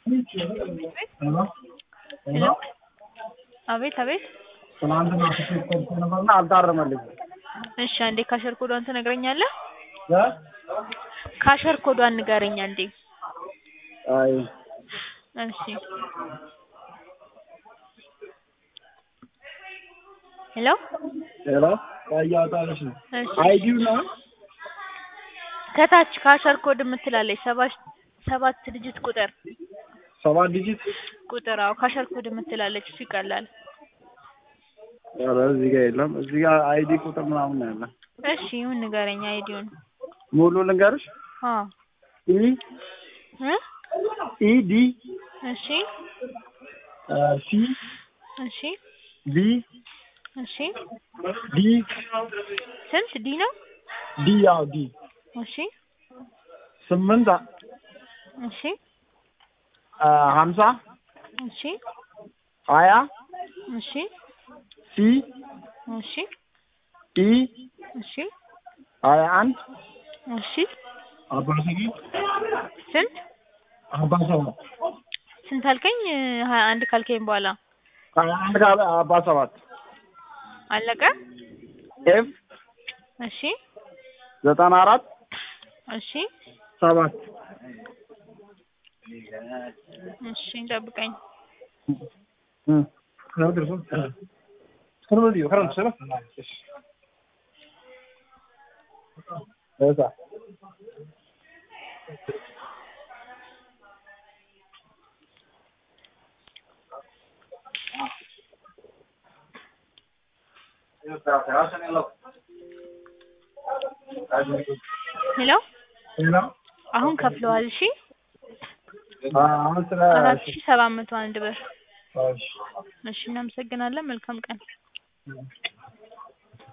ሄሎ አቤት አቤት ትናንትና ትኬት ቆርጬ ነበርና አልታረመልኝም። እሺ አንዴ ካሸር ኮዷን ትነግረኛለህ? እ? ካሸር ኮዷን ንገረኝ አንዴ። አይ እሺ ሄሎ ሄሎ ያያጣልሽ ነው እሺ አይዲው ነው ከታች ካሸር ኮድ የምትላለች ሰባት ሰባት ዲጂት ቁጥር ሰባት ዲጂት ቁጥር አዎ ካሸር ኮድ የምትላለች እሱ ይቀላል። ኧረ እዚህ ጋር የለም። እዚህ ጋር አይዲ ቁጥር ምናምን ነው ያለ። እሺ ይሁን ንገረኝ አይዲውን። ሙሉ ልንገርሽ አዎ ኢ እ ኢ ዲ እሺ ሲ እሺ ቢ እሺ ዲ ስንት ዲ ነው? ዲ ያው ዲ እሺ ስምንት እሺ ሀምሳ እሺ ሀያ እሺ ሲ እሺ ኢ እሺ ሀያ አንድ እሺ አርባ ሰባት ስንት አርባ ሰባት ስንት አልከኝ? ሀያ አንድ ካልከኝ በኋላ ሀያ አንድ ጋር አርባ ሰባት አለቀ? ኤፍ እሺ ዘጠና አራት እሺ ሰባት እሺ ጠብቀኝ። ሄሎ አሁን ከፍለዋል። እሺ አሁን ስለ አራት ሺህ ሰባት መቶ አንድ ብር። እሺ እናመሰግናለን። መልካም ቀን።